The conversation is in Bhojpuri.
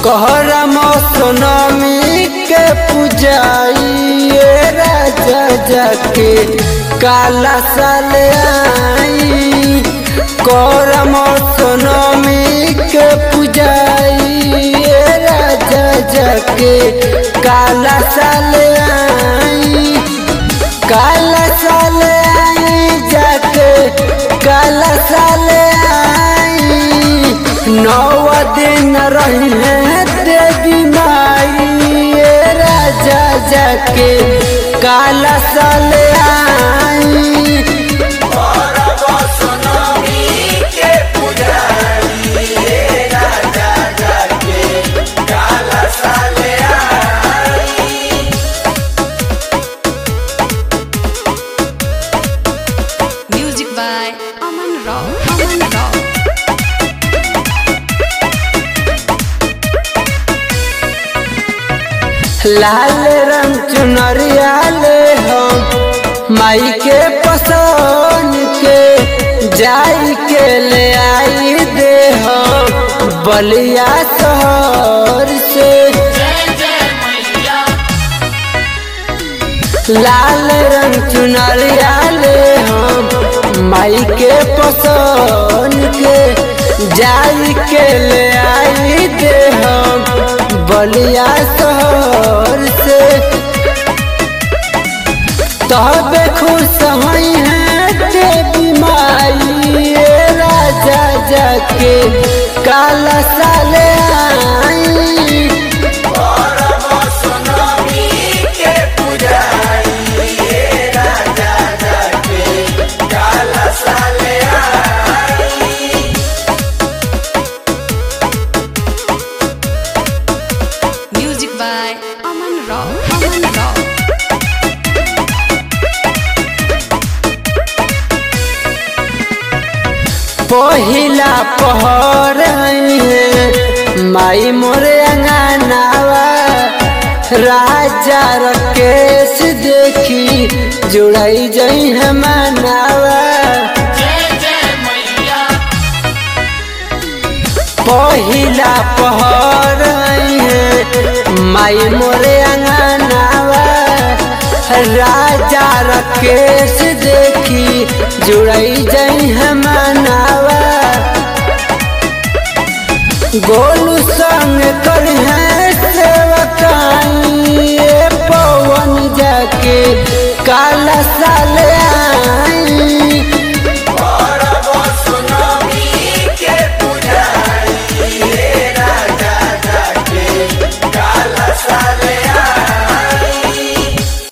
कहरा मौसमी के पूजाइए राजा जाके काला साल आई कहरा मौसमी के पूजाइए राजा जाके काला साल आई काला साल आई जाके काला साल आई नौ दिन रही है देवी माई ये राजा जाके काला साल आई Music by Aman Rao. Aman Rao. लाल रंग चुनरिया ले हम माई के पसंद के जाई के ले आई दे हम बलिया शहर से लाल रंग चुनरिया ले हम माई के पसंद के जाई के ले आई दे हम बलिया शहर से तब खुश हई है देवी माई ये राजा जाके काला साल आई Music by Aman Rao. Aman Rao. पहिला पहर है माई मोरे अंगनावा राजा रकेश देखी जुड़ाई जई है मनावा पहिला पहर है माई मोरे अंगनावा राजा रकेश देखी जुड़ाई जई है मनावा गोलू संग कर है सेवकाई ये पवन जाके काला साल